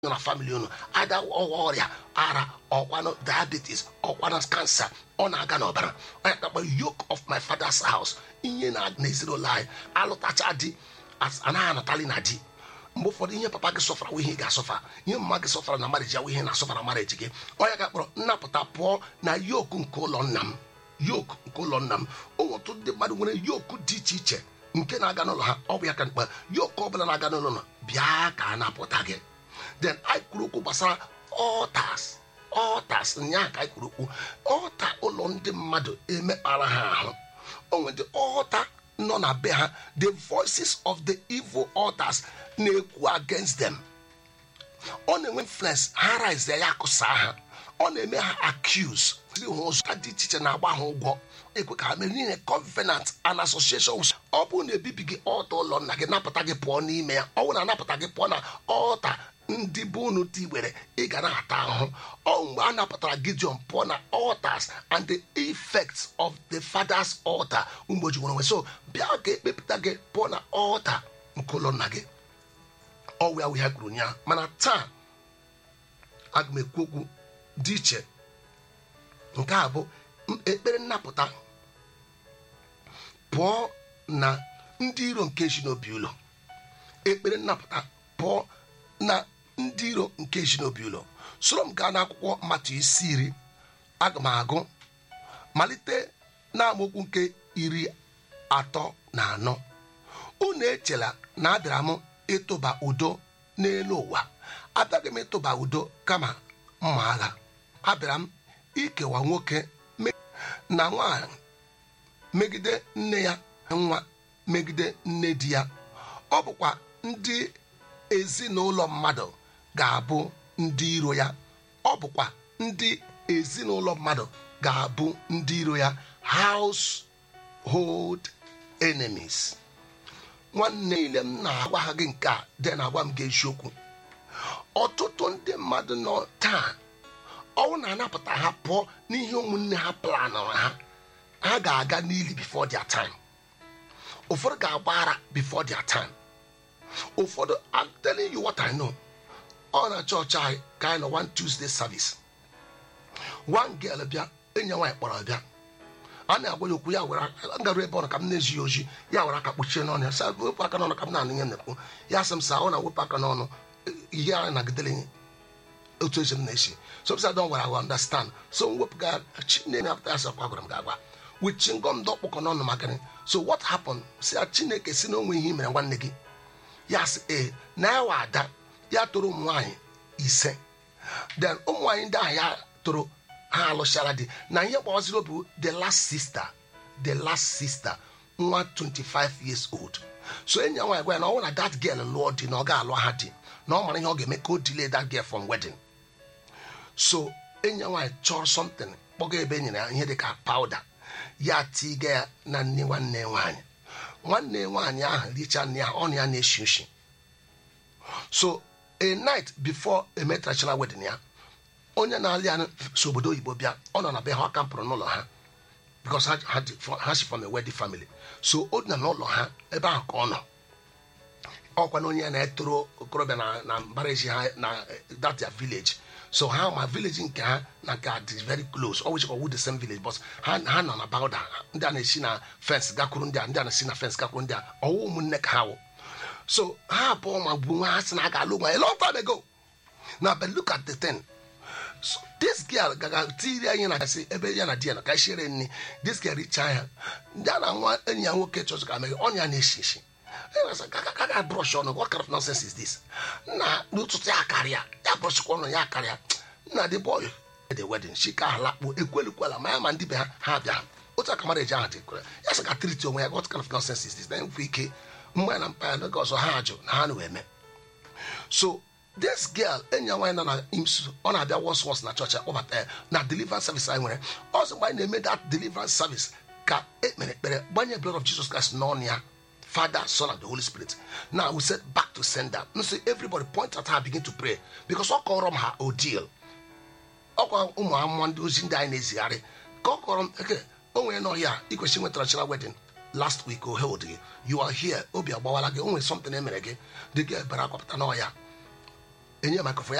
nọ na famili unu ada ọwa ọrịa ara ọkwanụ diabetes ọkwanụ kansa ọ na-aga n'ọbara onye kakpa yoke of my father's house ihe na n'ezinụlọ anyị alụtacha di anaghị anatali na di mgbe ụfọdụ ihe papa gị sọfara ihe ị ga-asọfa ihe mma gị sọfara na mariji ya ihe na-asọfa na mariji gị onye ga-akpọrọ nnapụta pụọ na yoku nke ụlọ nna m yoku nke ụlọ nna m ụmụtụ ndị mmadụ nwere yoku dị iche iche nke na-aga n'ụlọ ha ọ bụ ya ka mkpa yoku ọbụla na-aga n'ụlọ nọ bịa ka a napụta gị then anyị kwuru okwu gbasara ọtas ọtas nyaa ka anyị kwuru okwu ọta ụlọ ndị mmadụ emekpara ha ahụ o nwere ọta nọ na be ha the voices of the evil altars na-ekwu against them ọ na-enwe influence ha rise ya akụsa ha ọ na-eme ha accuse ha ụzọ dị iche iche na-agba ha ụgwọ ekwe ka ha mere niile covenant and association ọ bụrụ na ebibi gị ọta ụlọ nna gị napụta gị pụọ n'ime ya ọ bụrụ na anapụta gị pụọ na ọta ndị bụ unu tigbere ị ga na-ata ahụhụ ọ mgbe a napụtara gideon pụọ na altars and the effects of the father's altar mgbe ji nwere nwe so bịa ka ekpepụta gị pụọ na altar nke ụlọ nna gị ọwụ ya wụ ya kwuru ya mana taa aga m ekwu okwu dị iche nke a bụ ekpere nnapụta pụọ na ndị iro nke si n'obi ụlọ ekpere nnapụta pụọ na ndị iro nke si n'obi ụlọ soro m gaa n'akwụkwọ mmatụ isi iri aga m agụ malite n'amaokwu nke iri atọ na anọ unu echela na abịara m ịtụba udo n'elu ụwa abịaghị m ịtụba udo kama mma agha abịara m ikewa nwoke na nwanyị megide nne ya nwa megide nne di ya ọ bụkwa ndị ezinụlọ mmadụ ga-abụ ndị iro ya ọ bụkwa ndị ezinụlọ mmadụ ga-abụ ndị iro ya household enemies nwanne niile m na-agwa ha gị nke a dị na-agwa m gị eziokwu ọtụtụ ndị mmadụ nọ taa ọnwụ na-anapụta ha pụọ n'ihe ụmụnne ha planụrụ ha ha ga-aga n'ili before their time ụfọdụ ga-agba ara before their time ụfọdụ I'm telling you what I know ọ na chọọchị anyị ka anyị nọ one Tuesday service one girl bịa enyi nwaanyị kpọrọ bịa a na-agwa ya okwu ya were ngarụ ebe ọ nọ ka m na-ezi ya oji ya were aka kpuchie n'ọnụ ya sa wepụ aka n'ọnụ ka m na-anụ ihe na-ekwu ya sị m sa ọ na-wepụ aka n'ọnụ ihe a nagidere otu ezi m na-esi so psa don wara understand so m wepụga chineke apụta ya sakwa gwara m ga-agwa wichi ngọm dọkpụkọ n'ọnụ maka gịnị so what happened si ya chineke si na onwe ihe mere nwanne gị ya sị ee na ya wa ada ya toro ụmụ nwaanyị ise then ụmụ nwaanyị ndị ahụ ya toro ha alụchara di na ihe gbawaziri obi the last sister the last sister nwa 25 years old so enyi ya nwaanyị gwa ya na ọ na that girl lụọ di na ọ ga-alụ ha di na ọ mara ihe ọ ga-eme ka o delay that girl from wedding so enyi ya nwaanyị chọrọ something kpọga ebe e nyere ya ihe dịka powder ya tiga ya na nne nwanne nwaanyị nwanne nwaanyị ahụ richa nne ya ọnụ ya na-eshi ushi so a night before emetrachara wedding ya onye na-alị ya si obodo oyibo bịa ọ nọ na be ha ọ kampụrụ n'ụlọ ha because ha si from a wedding family so o dina n'ụlọ ha ebe ahụ ka ọ nọ ọkwa na onye na-etoro okorobịa na na mbara ezi ha na that their village so ha ma village nke ha na nke dị very close always call the same village but ha ha nọ na bawda ndị a na-esi na fence gakwuru ndị a ndị a na-esi na fence gakwuru ndị a ọwụ ụmụnne ka ha wụ so ha abụọ ma gbuo nwa ha si na a ga-alụ nwa a long time ago na but look at the thing so this girl gaga tiri anyị na asị ebe ya na di ya na ka shere nri this girl richa ya ndị a na nwa enyi ya nwoke chọzụ ka meghe ọnya na-eshi eshi gaga brush ọnụ what kind of nonsense is this nna n'ụtụtụ ya karịa ya brọshkwa ọnụ ya karịa nna dị boy the wedding shi ka halakpo ekwelikwela ma ya ma ndị be ha ha bịa otu aka mara eji ahụ dị kwere ya sị ka triti onwe ya what kind of nonsense is this na enwe ike mgbe na mpa ya n'oge ọzọ ha ajụ na ha na-eme so this girl enyi ya nwaanyị nọ na imsu ọ na-abịa wọs wọs na chọọchị akpọbata ya na deliverance service anyị nwere ọzọ mgbe anyị na-eme that deliverance service ka ekpere ekpere gbanye blood of Jesus Christ n'ọnụ ya Father, Son, and the Holy Spirit. Now we said back to sender. And so everybody point at her, begin to pray. Because all call them her ordeal. Ọkwa ụmụ amụma ndị ozi ndị anyị na-ezigharị ka ọ kọrọ m eke onwe nọ ya ikwesị nwetara chara wedding last week o held gị you are here obi agbawala gị o nwere something emere gị dị gị ebere akwapụta n'ọya enye microphone